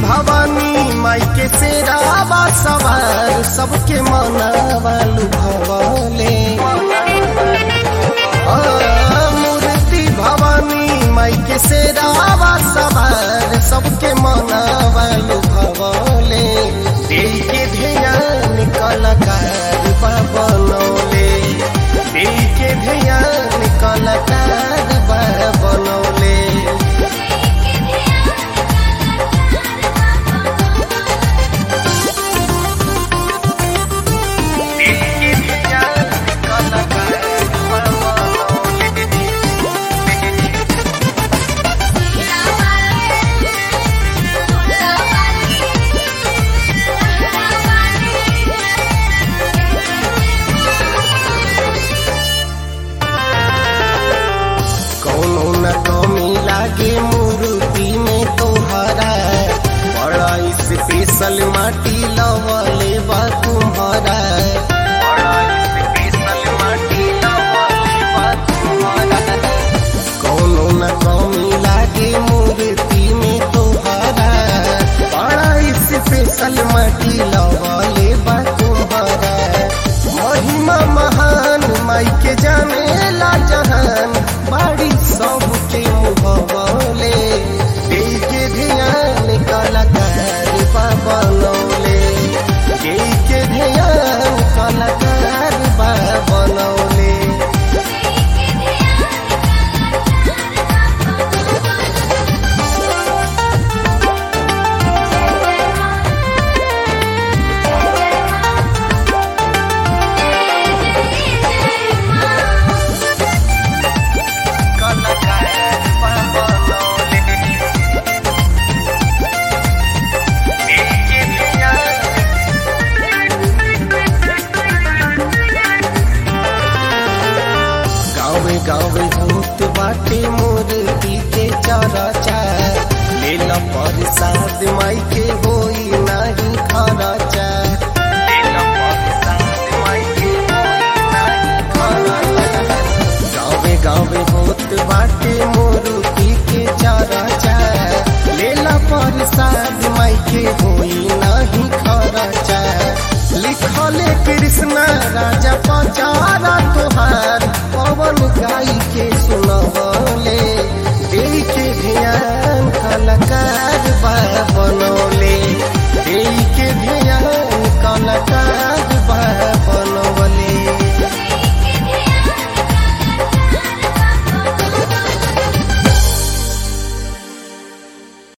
भवानी माई के शेरावा सवार सबके मनावा लुभवले आ, मूर्ति भवानी माई के शेरावा सवार सबके मनावा लुभवले दिल के ध्यान कलाकार बा बनौले दिल के ध्यान कलाकार बा बनौले कौनो न कमी लागे मूर्ति में तोहरा बड़ा स्पेशल माटी लवले बा तुम्हारा बड़ा स्पेशल माटी लवले बा तुम्हारा कौनो न कमी लागे मूर्ति में तोहरा बड़ा स्पेशल माटी लवले बा तुम्हारा महिमा महान माई के जाने ला जहान बाड़ी सबके मुहबले दिल के ध्यान कलाकार बा बनौले दिल के ध्यान कलाकार बा बनौले कलाकार बा बनौले दिल के ध्यान गावे गावे भूत बाटे मूर्ति के चरचा ले ला प्रसाद माई के होई नाही खरचा ले ला प्रसाद माई के होई नाही खरचा गावे गावे भूत बाटे मूर्ति के चरचा ले ला प्रसाद माई के होई नाही खरचा लिखले कृष्ण राजा पचारा तोहार पवन गाई के सुनवले दिल के ध्यान कलाकार